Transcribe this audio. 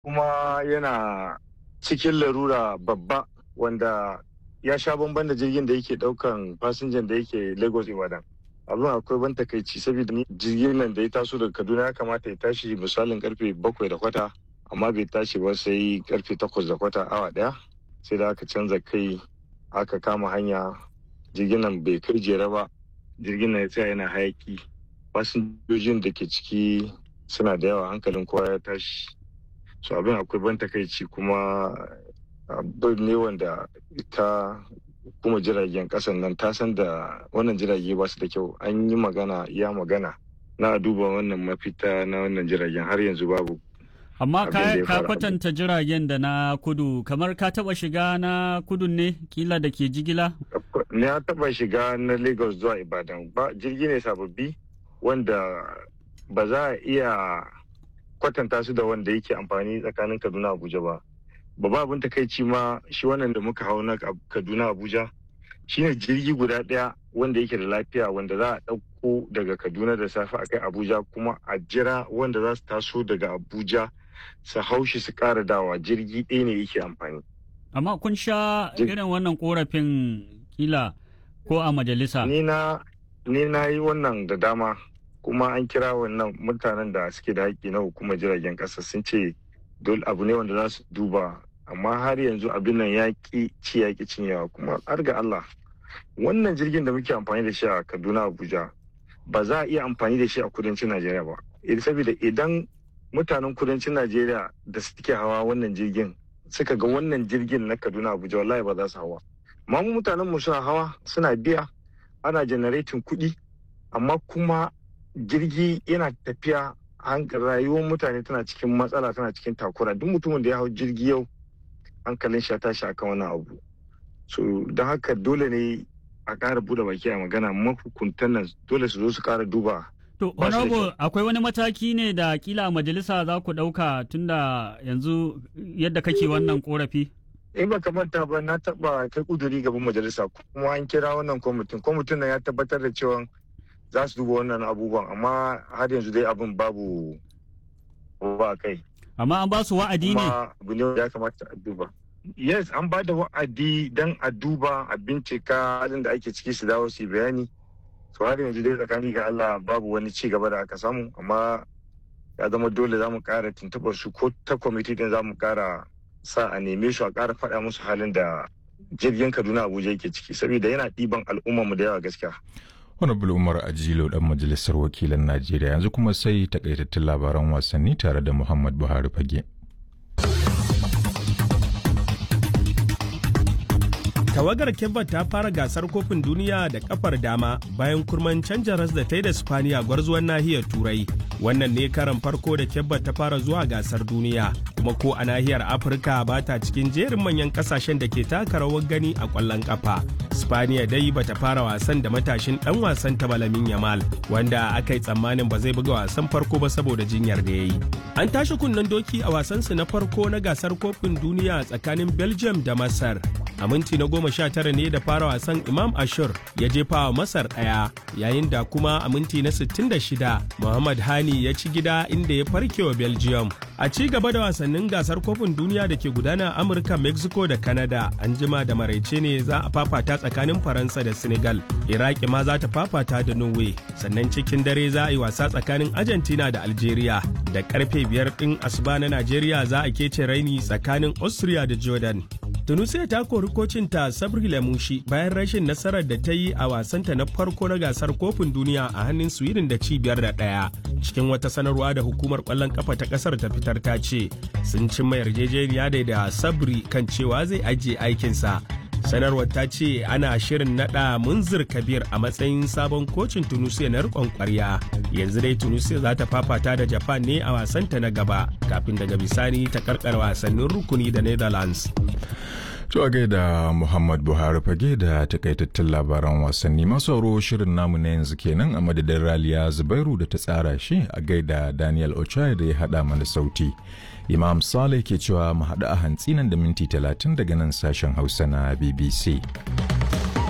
kuma yana cikin larura babba wanda ya sha bamban da jirgin da yake daukan fasinjan da yake lagos ibadan abin akwai ban takaici saboda jirgin nan da ya taso daga kaduna ya kamata ya tashi misalin karfe bakwai da kwata amma bai tashi ba sai karfe takwas da kwata awa daya sai da aka canza kai aka kama hanya jirgin nan bai kai jere ba jirgin nan ya tsaya yana hayaki fasinjojin da ke ciki suna da yawa hankalin kowa ya tashi so abin akwai ban takaici kuma abin ne wanda ita kuma jiragen kasan nan ta san da wannan jirage ba su da kyau an yi magana ya magana na duba wannan mafita na wannan jiragen har yanzu babu amma ka kwatanta jiragen da na kudu kamar ka taba shiga na kudu ne kila da ke jigila ne ya taba shiga na lagos zuwa ibadan ba jirgi ne sababbi wanda ba za a iya kwatanta su da wanda yake amfani tsakanin kaduna abuja ba babba abin takaici ma shi wannan da muka hau na kaduna abuja shine jirgi guda ɗaya wanda yake da lafiya wanda za a ɗauko daga kaduna da safe a kai abuja kuma a jira wanda za su taso daga abuja su hau shi su ƙara dawa jirgi ɗaya ne yake amfani amma kun sha irin wannan korafin kila ko a majalisa ni na ni na yi wannan da dama kuma an kira wannan mutanen da suke da haƙƙi na hukumar jiragen ƙasa sun ce dole abu ne wanda za su duba amma har yanzu abin nan ya ƙi ci ya ƙi cinyewa kuma har ga Allah wannan jirgin da muke amfani da shi a Kaduna Abuja ba za a iya amfani da shi a kudancin Najeriya ba saboda idan mutanen kudancin Najeriya da suke hawa wannan jirgin suka ga wannan jirgin na Kaduna Abuja wallahi ba za su hawa amma mu mutanen mu suna hawa suna biya ana generating kuɗi amma kuma jirgi yana tafiya rayuwar mutane tana cikin matsala tana cikin takura duk mutumin da ya hau jirgi yau hankalin shi ya tashi akan wannan abu so don haka dole ne a ƙara bude baki a magana mahukuntan nan dole su zo su ƙara duba To, honorable akwai wani mataki ne da kila a majalisa za ku ɗauka tunda yanzu yadda kake wannan korafi? In ba manta ba na taɓa kai kuduri gaban majalisa kuma an kira wannan kwamitin. Kwamitin nan ya tabbatar da cewa za su duba wannan abubuwan amma har yanzu dai abin babu ba kai. Amma an ba su wa'adi ne? abu ne ya kamata a duba. Yes, an ba da wa'adi don a duba a bincika halin da ake ciki su dawo su bayani. To har yanzu dai tsakani ga Allah babu wani ci gaba da aka samu amma ya zama dole za mu kara tuntuɓar su ko ta kwamiti din za mu kara sa a neme su a kara faɗa musu halin da jirgin Kaduna Abuja yake ciki saboda yana ɗiban al'ummar mu da yawa gaskiya. Honorable Umar Ajilo dan majalisar wakilan Najeriya yanzu kuma sai takaitattun labaran wasanni tare da Muhammad Buhari Fage. tawagar kebba ta fara gasar kofin duniya da kafar dama bayan kurman canja ras da ta yi da spaniya gwarzuwan nahiyar turai wannan ne karan farko da kebba ta fara zuwa gasar duniya kuma ko a nahiyar afirka ba ta cikin jerin manyan kasashen da ke taka rawar gani a kwallon kafa spaniya dai ba ta fara wasan da matashin dan wasan ta balamin yamal wanda aka yi tsammanin ba zai buga wasan farko ba saboda jinyar da ya yi an tashi kunnen doki a wasansu na farko na gasar kofin duniya tsakanin belgium da masar a minti na goma sha tara ne da fara wasan imam ashur ya jefa wa masar ɗaya yayin da kuma a minti na sittin da shida muhammad hani ya ci gida inda ya farke wa belgium a ci gaba da wasannin gasar kofin duniya da ke gudana a amurka mexico da canada an jima da maraice ne za a fafata tsakanin faransa da senegal iraki ma za ta fafata da norway sannan cikin dare za a yi wasa tsakanin argentina da algeria da karfe biyar ɗin asuba na najeriya za a kece raini tsakanin austria da jordan Tunisia ta kori kocinta Sabri Lamushi bayan rashin nasarar da ta yi a wasanta na farko na gasar kofin duniya a hannun Sweden da cibiyar da ɗaya. Cikin wata sanarwa da hukumar ƙwallon kafa ta ƙasar ta fitar ta ce sun cimma yarjejeniya da da Sabri kan cewa zai ajiye aikinsa. sanarwar ta ce ana shirin nada munzir kabir a matsayin sabon kocin tunisia na rikon kwarya yanzu dai tunisia za ta fafata da japan ne a wasanta na gaba kafin daga bisani ta karkar wasannin rukuni da netherlands To a gaida Muhammad Buhari fage da takaitattun labaran wasanni masu sauro shirin namu na yanzu kenan a madadin Raliya Zubairu da ta tsara shi a gaida Daniel Ochai da ya haɗa mana sauti. Imam Saleh ke cewa mu haɗu a hantsi nan da minti talatin daga nan sashen Hausa na BBC.